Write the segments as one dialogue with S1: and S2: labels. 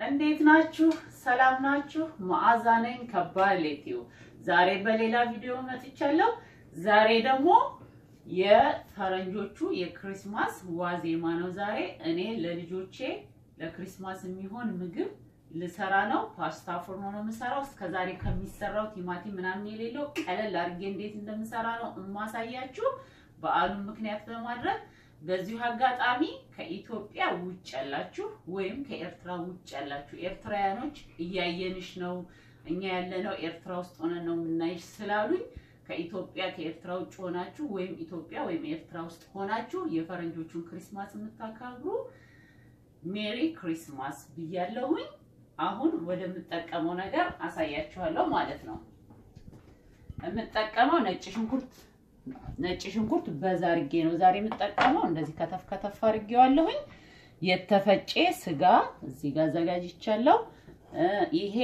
S1: እንዴት ናችሁ? ሰላም ናችሁ? መዓዛ ነኝ ከባሌቲው። ዛሬ በሌላ ቪዲዮ መጥቻለሁ። ዛሬ ደግሞ የፈረንጆቹ የክሪስማስ ዋዜማ ነው። ዛሬ እኔ ለልጆቼ ለክሪስማስ የሚሆን ምግብ ልሰራ ነው። ፓስታ ፎርኖ ነው የምሰራው። እስከዛሬ ከሚሰራው ቲማቲም ምናምን የሌለው ቀለል አድርጌ እንዴት እንደምሰራ ነው እማሳያችሁ በዓሉን ምክንያት በማድረግ በዚሁ አጋጣሚ ከኢትዮጵያ ውጭ ያላችሁ ወይም ከኤርትራ ውጭ ያላችሁ ኤርትራውያኖች እያየንሽ ነው፣ እኛ ያለነው ኤርትራ ውስጥ ሆነን ነው የምናይሽ ስላሉኝ ከኢትዮጵያ ከኤርትራ ውጭ ሆናችሁ ወይም ኢትዮጵያ ወይም ኤርትራ ውስጥ ሆናችሁ የፈረንጆቹን ክሪስማስ የምታከብሩ ሜሪ ክሪስማስ ብያለሁኝ። አሁን ወደምጠቀመው ነገር አሳያችኋለሁ ማለት ነው። የምጠቀመው ነጭ ሽንኩርት ነጭ ሽንኩርት በዛ አድርጌ ነው ዛሬ የምጠቀመው። እንደዚህ ከተፍ ከተፍ አድርጌዋለሁኝ። የተፈጨ ስጋ እዚህ ጋር አዘጋጅቻለሁ። ይሄ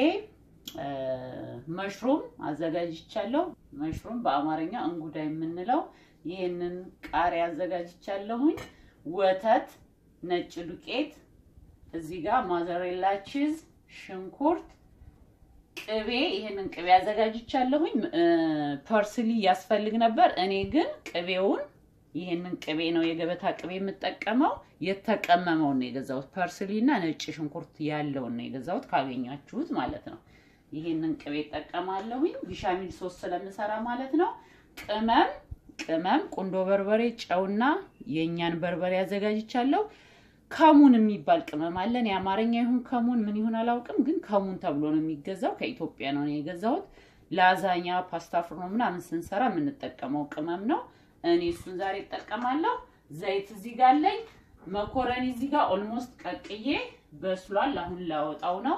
S1: መሽሩም አዘጋጅቻለሁ። መሽሩም በአማርኛ እንጉዳ የምንለው ይሄንን ቃሪያ አዘጋጅቻለሁኝ። ወተት፣ ነጭ ዱቄት፣ እዚህ ጋር ማዘሬላ ቺዝ፣ ሽንኩርት ቅቤ ይሄንን ቅቤ አዘጋጅቻለሁኝ። ፐርስሊ ያስፈልግ ነበር። እኔ ግን ቅቤውን ይሄንን ቅቤ ነው የገበታ ቅቤ የምጠቀመው። የተቀመመውን ነው የገዛሁት። ፐርስሊ እና ነጭ ሽንኩርት ያለውን ነው የገዛሁት፣ ካገኛችሁት ማለት ነው። ይሄንን ቅቤ እጠቀማለሁኝ ቢሻሚል ሶስ ስለምሰራ ማለት ነው። ቅመም ቅመም፣ ቁንዶ በርበሬ፣ ጨውና የእኛን በርበሬ አዘጋጅቻለሁ። ከሙን የሚባል ቅመም አለን። የአማርኛ ይሁን ከሙን ምን ይሁን አላውቅም፣ ግን ከሙን ተብሎ ነው የሚገዛው። ከኢትዮጵያ ነው የገዛሁት። ላዛኛ፣ ፓስታ ፍርኖ ምናምን ስንሰራ የምንጠቀመው ቅመም ነው። እኔ እሱን ዛሬ እጠቀማለሁ። ዘይት እዚህ ጋር አለኝ። መኮረኒ እዚህ ጋር ኦልሞስት ቀቅዬ በስሏል። አሁን ላወጣው ነው።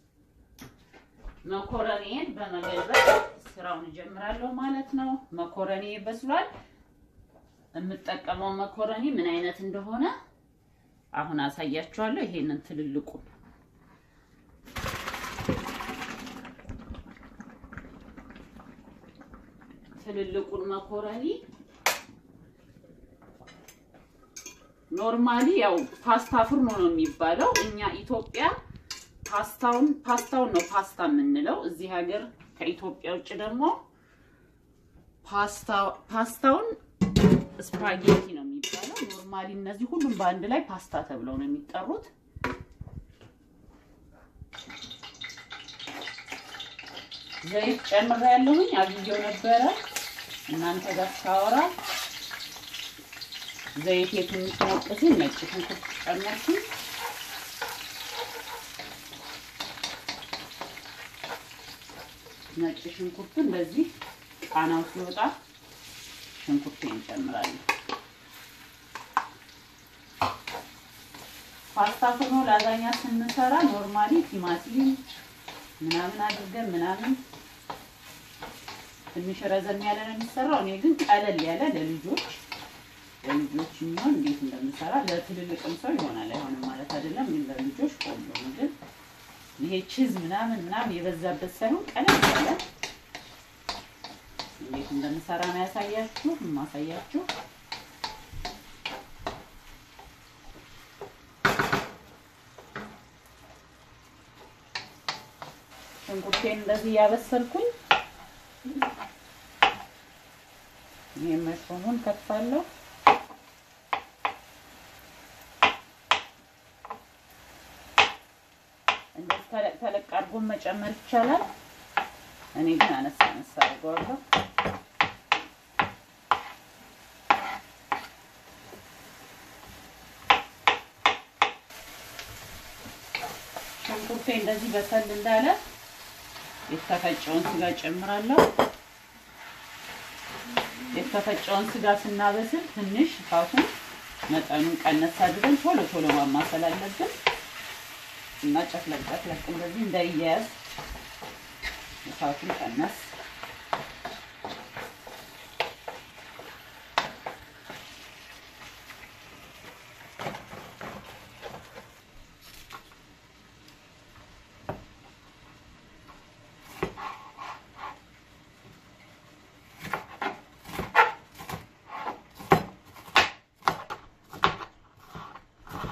S1: መኮረኒን በመገልበጥ ስራውን እጀምራለሁ ማለት ነው። መኮረኒ በስሏል። የምጠቀመው መኮረኒ ምን አይነት እንደሆነ አሁን አሳያችኋለሁ። ይሄንን ትልልቁ ትልልቁን መኮረኒ ኖርማሊ ያው ፓስታ ፍርኖ ነው የሚባለው። እኛ ኢትዮጵያ ፓስታውን ፓስታውን ነው ፓስታ የምንለው። እዚህ ሀገር ከኢትዮጵያ ውጭ ደግሞ ፓስታ ፓስታውን ስፓጌቲ ነው የሚባለው። ኖርማሊ እነዚህ ሁሉም በአንድ ላይ ፓስታ ተብለው ነው የሚጠሩት። ዘይት ጨምሬ ያለሁኝ አግየው ነበረ እናንተ ጋር ሳወራ ዘይት የትንሽ ሞቅ ሲል ነጭ ሽንኩርት ጨመርኩኝ። ነጭ ሽንኩርቱ እንደዚህ ቃናው ሲወጣ ሽንኩርቴን እንጨምራለን። ፓስታ ፍርኖ ላዛኛ ስንሰራ ኖርማሊ ቲማቲም ምናምን አድርገን ምናምን ትንሽ ረዘም ያለ ነው የሚሰራው። እኔ ግን ቀለል ያለ ለልጆች ለልጆች የሚሆን እንዴት እንደምሰራ ለትልልቅም ሰው ይሆናል አይሆንም ማለት አይደለም፣ ግን ለልጆች ቆንጆ ምግብ ይሄ ቺዝ ምናምን ምናምን የበዛበት ሳይሆን ቀለል ያለ እንዴት እንደምሰራ ነው ያሳያችሁ የማሳያችሁ። ሽንኩርቴን እንደዚህ እያበሰልኩኝ ይሄን መሽሩሙን ከትፋለሁ። እንደዚህ ተለቅ ተለቅ አድርጎ መጨመር ይቻላል። እኔ ግን አነሳ አነሳ አድርገዋለሁ። ሽንኩርቴ እንደዚህ በሰል እንዳለ የተፈጨውን ስጋ ጨምራለሁ። የተፈጨውን ስጋ ስናበስል ትንሽ እሳቱን መጠኑን ቀነስ አድርገን ቶሎ ቶሎ ማማሰል አለብን እና ጨፍለቅ ጨፍለቅ እንደዚህ እንዳይያያዝ እሳቱን ቀነስ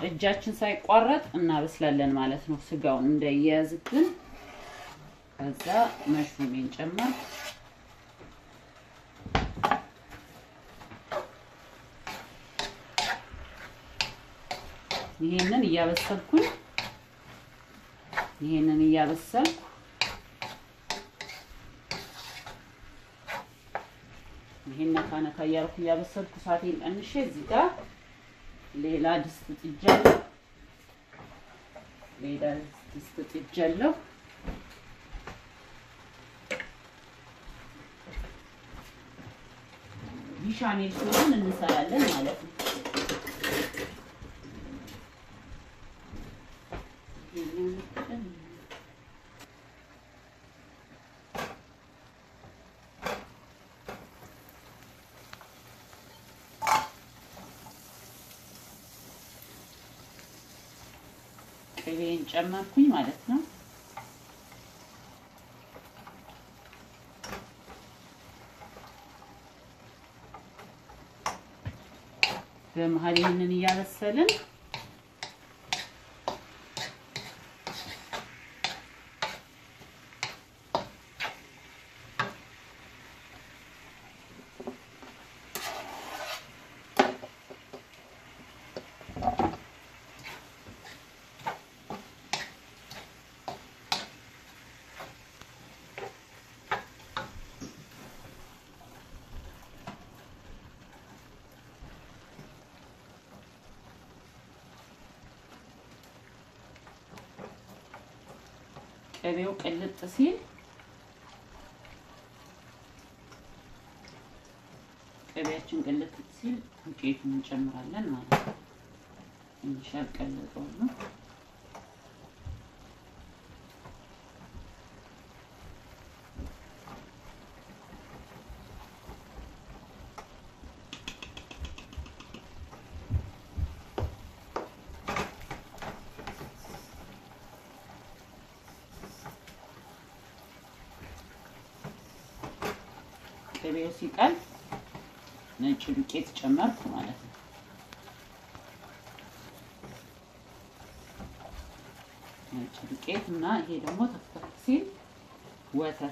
S1: እጃችን ሳይቋረጥ እናበስላለን ማለት ነው። ስጋውን እንዳይያያዝብን። ከዛ መሽሩሜን ጨመር ይሄንን እያበሰልኩኝ ይሄንን እያበሰልኩ ይሄን ነካ ነካ እያልኩ እያበሰልኩ እሳቴን ቀንሼ እዚህ ጋር ሌላ ድስት ጥጃለሁ። ሌላ ድስት ጥጃለሁ። ቢሻሜል ሲሆን እንሰራለን ማለት ነው። ቅቤን ጨመርኩኝ ማለት ነው። በመሀል ይህንን እያበሰልን ቅቤው ቅልጥ ሲል ቅቤያችን ቅልጥ ሲል ዱቄቱን እንጨምራለን ማለት ነው። ትንሽ ያልቀለጠው ነው። ቅቤው ሲቀል ነጭ ዱቄት ጨመርኩ ማለት ነው። ነጭ ዱቄት እና ይሄ ደግሞ ተፍተፍ ሲል ወተት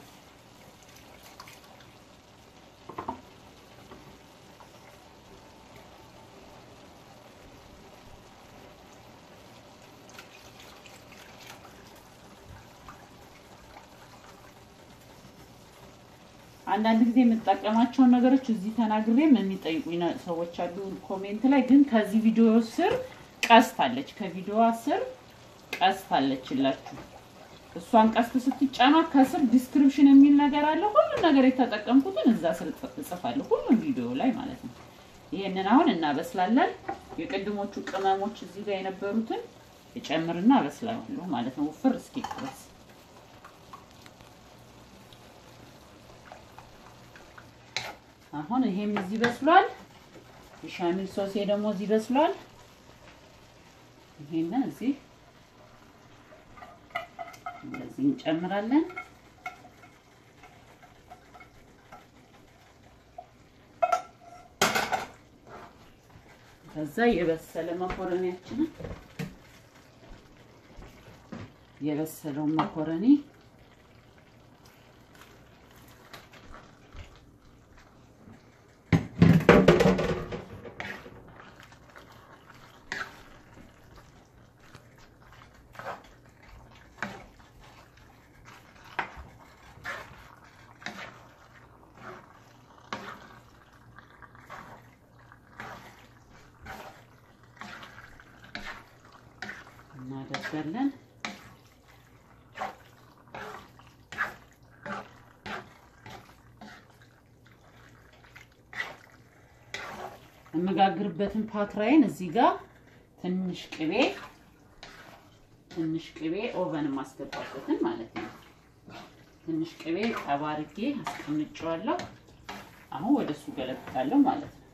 S1: አንዳንድ ጊዜ የምጠቀማቸውን ነገሮች እዚህ ተናግሬም የሚጠይቁኝ ሰዎች አሉ ኮሜንት ላይ። ግን ከዚህ ቪዲዮ ስር ቀስት አለች፣ ከቪዲዮዋ ስር ቀስት አለችላችሁ። እሷን ቀስት ስትጫኗት ከስር ዲስክሪፕሽን የሚል ነገር አለ። ሁሉም ነገር የተጠቀምኩትን እዛ ስር እጽፋለሁ፣ ሁሉም ቪዲዮ ላይ ማለት ነው። ይሄንን አሁን እናበስላለን። የቅድሞቹ ቅመሞች እዚህ ጋር የነበሩትን እጨምርና አበስላለሁ ማለት ነው፣ ውፍር እስኪል ድረስ አሁን ይሄም እዚህ በስሏል። የሻሚል ሶሴ ደግሞ እዚህ በስሏል። ይሄንን እዚህ እንደዚህ እንጨምራለን። ከዛ የበሰለ መኮረኒያችንን የበሰለውን መኮረኒ እናደርጋለን። የምጋግርበትን ፓትራይን እዚህ ጋር ትንሽ ቅቤ ትንሽ ቅቤ ኦቨን ማስገባበትን ማለት ነው። ትንሽ ቅቤ ጠባ አድርጌ አስቀምጨዋለሁ። አሁን ወደ እሱ ገለብጣለሁ ማለት ነው።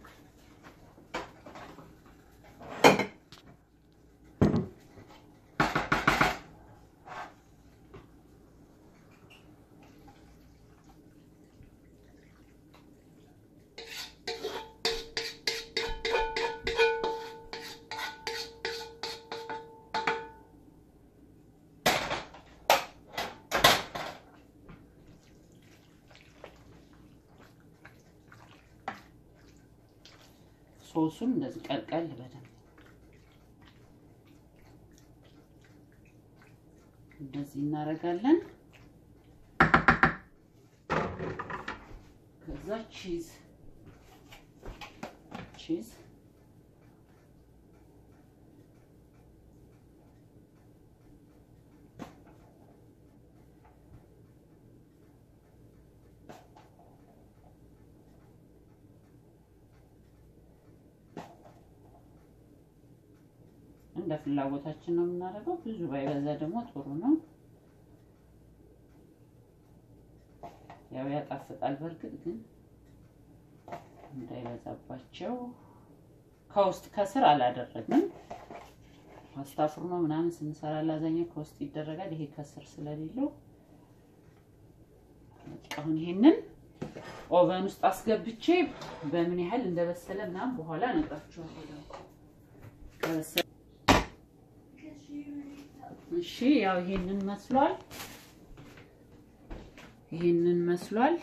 S1: ሶሱን እንደዚህ ቀልቀል በደንብ እንደዚህ እናደርጋለን። ከዛ ቺዝ ቺዝ እንደ ፍላጎታችን ነው የምናደርገው። ብዙ ባይበዛ ደግሞ ጥሩ ነው። ያው ያጣፍጣል። በእርግጥ ግን እንዳይበዛባቸው ከውስጥ ከስር አላደረግንም። ፓስታ ፍርኖ ምናምን ስንሰራ ላዛኛ ከውስጥ ይደረጋል። ይሄ ከስር ስለሌለው አሁን ይሄንን ኦቨን ውስጥ አስገብቼ በምን ያህል እንደበሰለ ምናምን በኋላ እነግራችኋለሁ። ከበሰለ እሺ ያው ይሄንን መስሏል። ይሄንን መስሏል።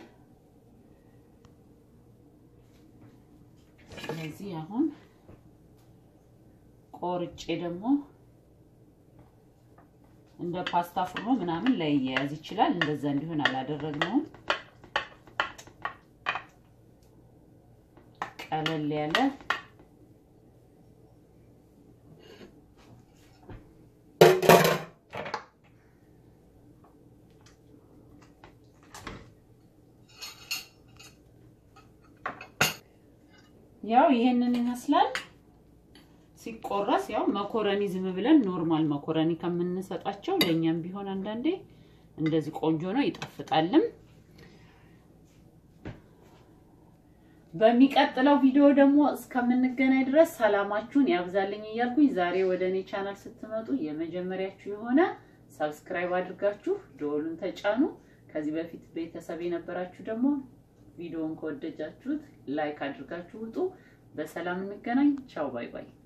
S1: ስለዚህ አሁን ቆርጬ ደግሞ እንደ ፓስታ ፍርኖ ምናምን ላይ እያያዝ ይችላል። እንደዛ እንዲሆን አላደረግነውም። ቀለል ያለ ያው ይሄንን ይመስላል ሲቆረስ። ያው መኮረኒ ዝም ብለን ኖርማል መኮረኒ ከምንሰጣቸው ለእኛም ቢሆን አንዳንዴ እንደዚህ ቆንጆ ነው፣ ይጣፍጣልም። በሚቀጥለው ቪዲዮ ደግሞ እስከምንገናኝ ድረስ ሰላማችሁን ያብዛልኝ እያልኩኝ ዛሬ ወደ እኔ ቻናል ስትመጡ የመጀመሪያችሁ የሆነ ሰብስክራይብ አድርጋችሁ ደወሉን ተጫኑ። ከዚህ በፊት ቤተሰብ የነበራችሁ ደግሞ ቪዲዮውን ከወደጃችሁት ላይክ አድርጋችሁ ውጡ። በሰላም እንገናኝ። ቻው ባይ ባይ።